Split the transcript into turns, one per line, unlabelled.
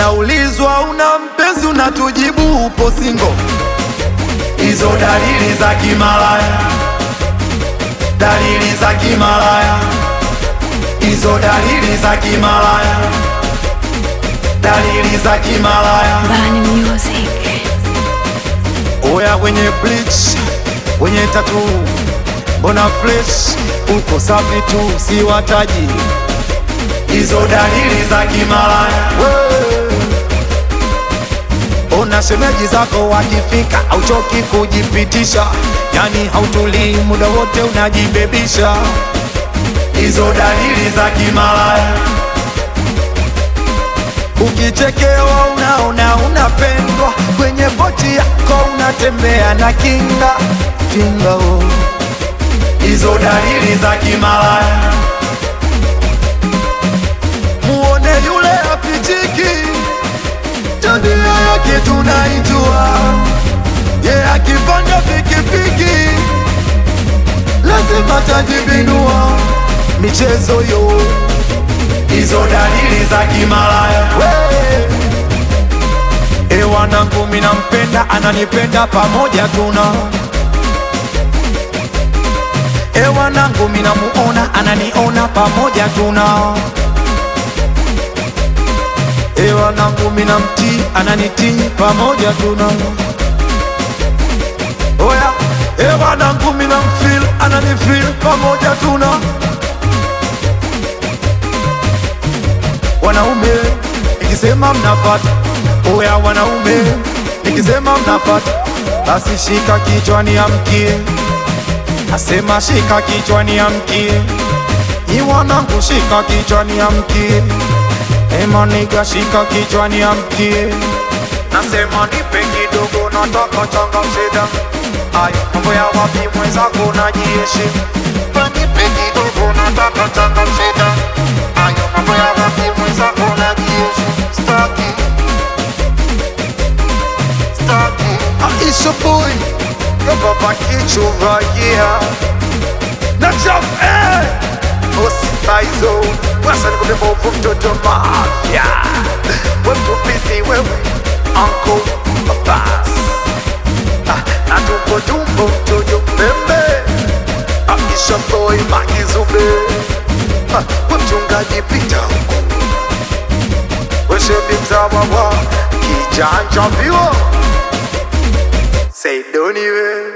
Unaulizwa una mpenzi, unatujibu upo singo. Hizo dalili za kimalaya, dalili za kimalaya, hizo dalili za kimalaya, dalili za kimalaya.
Bani Music.
Oya wenye bleach, wenye tatu, mbona fresh uko safi tu, si wataji hizo dalili za kimalaya. Ona shemeji zako wakifika, hauchoki kujipitisha, yani hautulii muda wote unajibebisha, hizo dalili za kimalaya. Ukichekewa unaona unapendwa, kwenye boti yako unatembea na kinga kinga, oh. hizo dalili za kimalaya. Muone yule apichiki, tabia yake tunaijua, ye akipanda pikipiki lazima tajibinua, michezo yo hizo dalili za kimalaya. E wanangu, mina mpenda ananipenda, pamoja tuna E wanangu, mina muona ananiona, pamoja tuna E wanangu, mina mtii ananitii, pamoja tuna Oya, e wanangu, mina mfeel ananifeel, pamoja tuna Wanaume nikisema mnafata, oya wanaume nikisema mnafata, basi shika kichwani amkie, asema shika kichwani amkie, ni wanangu shika kichwani amkie, ema niga shika kichwani amkie, nasema nipe kidogo, nataka changamsida ayo mambo ya wapi mwenzako najiheshimu, nipe kidogo, nataka changamsida ayo mambo ya wapi mwenzako najiheshimu, staki staki Aisha boy Baba kichu right here Na chaf eh Osipaizo Wasa niko bebo mtoto mafia Wepo busy wewe Uncle Abbas Ah, Na tumbo tumbo mtoto pembe Aisha boy makizube Ah, we mchungaji pita huku Weshebi mzawawa Kijanja viwo Say don't even